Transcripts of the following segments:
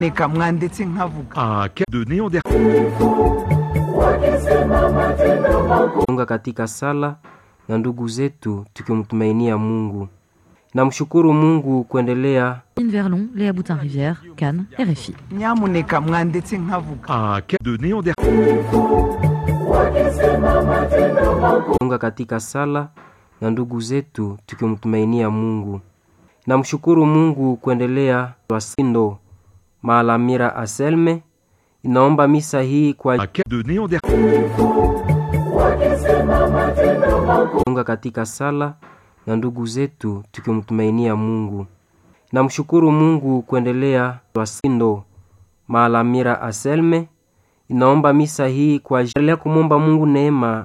reka mwanditse nkavuga un cas de Néandertal. unga katika sala na ndugu zetu tukimtumainia Mungu. Namshukuru Mungu kuendelea Anne Verlon, Léa Boutin-Rivière, Cannes, RFI. nyamuneka mwanditse nkavuga Un cas de Néandertal. unga katika sala na ndugu zetu tukimtumainia Mungu. Namshukuru Mungu kuendelea Wasindo Maalamira Aselme inaomba misa hii kwa Un cas de Néandertal. unga katika sala na ndugu zetu tukimtumainia Mungu. Namshukuru Mungu kuendelea Wasindo Maalamira Aselme inaomba misa hii kwa ajili ya kumwomba Mungu neema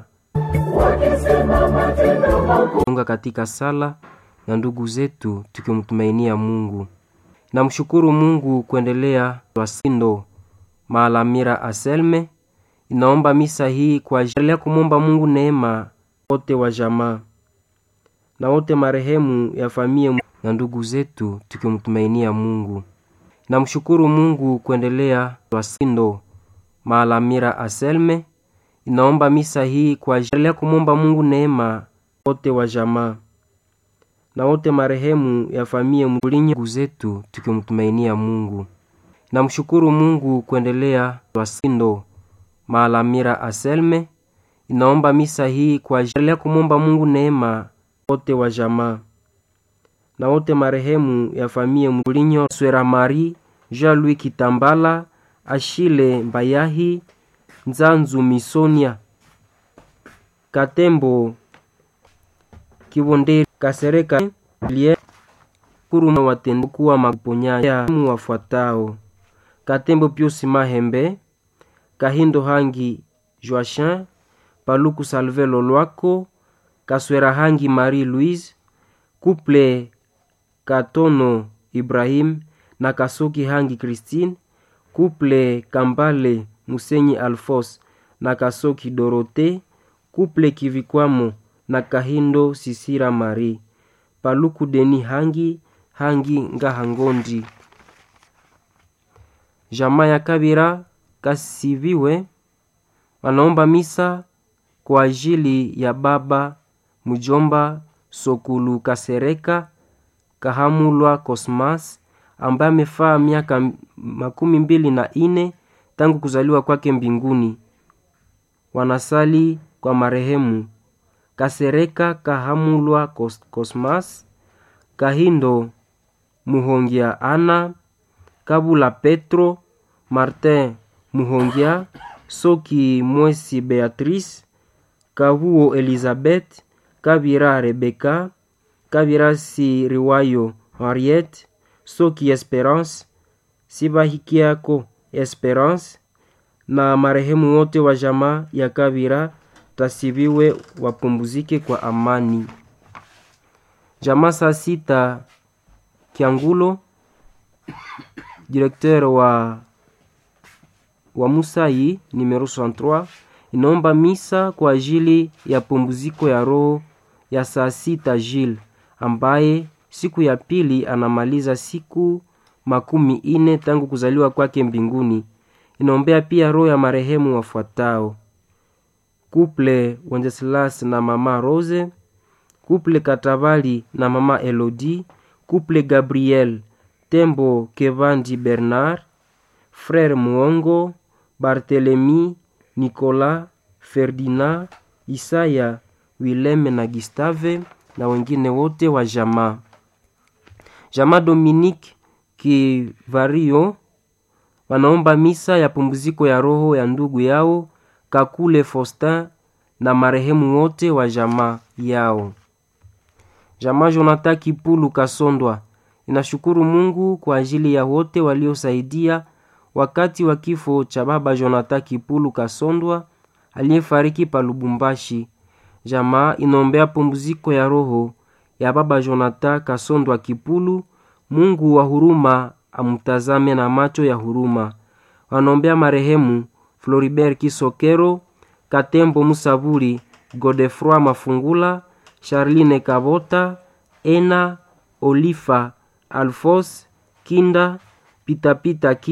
unga katika sala na ndugu zetu tukimtumainia Mungu. Namshukuru Mungu kuendelea Wasindo Maalamira Aselme inaomba misa hii kwa ajili ya kumwomba Mungu neema wote wa jamaa na wote marehemu ya familia na ndugu zetu tukimtumainia Mungu. Namshukuru Mungu kuendelea Wasindo Maalamira Aselme inaomba misa hii kwa ajili ya kumwomba Mungu neema wote wa jamaa na wote marehemu ya familia Mbulinyi ndugu zetu tukimtumainia Mungu. Namshukuru Mungu kuendelea Wasindo Maalamira Aselme inaomba misa hii kwa ajili ya kumwomba Mungu neema wote wa jamaa na wote marehemu ya familia Mbulinyo Swera Marie Jean-Louis Kitambala Ashile Mbayahi Nzanzu Misonia Katembo Kibonderi Kasereka Lie Kuruma watendo kuwa maponyaji wafuatao Katembo Piusi Mahembe Kahindo Hangi Joachin Paluku Salve Lolwako Kaswera Hangi Marie Louise Couple Katono Ibrahim na Kasoki Hangi Christine Couple Kambale Musenyi Alfos na Kasoki Dorote Couple Kivikwamo na Kahindo Sisira Marie Paluku Deni Hangi Hangi Ngahangondi Jamaa ya Kabira Kasiviwe wanaomba misa kwa ajili ya baba mjomba Sokulu Kasereka Kahamulwa Cosmas ambaye amefaa miaka makumi mbili na ine tangu kuzaliwa kwake mbinguni. Wanasali kwa marehemu Kasereka Kahamulwa Cos- Cosmas, Kahindo Muhongia Ana, Kabula Petro, Martin Muhongia, Soki Mwesi Beatrice, Kabuo Elizabeth, Kabira Rebeka, Kabira Siriwayo Henriette, Soki Esperance, Sibahikiako Esperance na marehemu wote wa jamaa ya Kabira tasibiwe wapumzike kwa amani. Jamaa saa sita Kiangulo, directeur wa wa Musai numero 63 inaomba misa kwa ajili ya pumziko ya roho ya saa sita Jil ambaye siku ya pili anamaliza siku makumi ine tangu kuzaliwa kwake mbinguni. Inaombea pia roho ya marehemu wafuatao: Couple Wenceslas na mama Rose, Couple Katabali na mama Elodie, Couple Gabriel Tembo Kevandi Bernard, Frère Muongo, Barthelemy, Nicolas, Ferdinand, Isaya, Wileme na Gustave na wengine wote wa jamaa. Jamaa Dominique Kivario wanaomba misa ya pumziko ya roho ya ndugu yao Kakule Faustin na marehemu wote wa jamaa yao. Jamaa Jonathan Kipulu Kasondwa inashukuru Mungu kwa ajili ya wote waliosaidia wakati wa kifo cha baba Jonathan Kipulu Kasondwa aliyefariki pa Lubumbashi. Jamaa inaombea pumziko ya roho ya baba Jonathan Kasondwa Kipulu. Mungu wa huruma amtazame na macho ya huruma. Wanaombea marehemu Floribert Kisokero, Katembo Musaburi, Godefroy Mafungula, Charline Kabota, Ena Olifa, Alfos Kinda, Pitapita Ki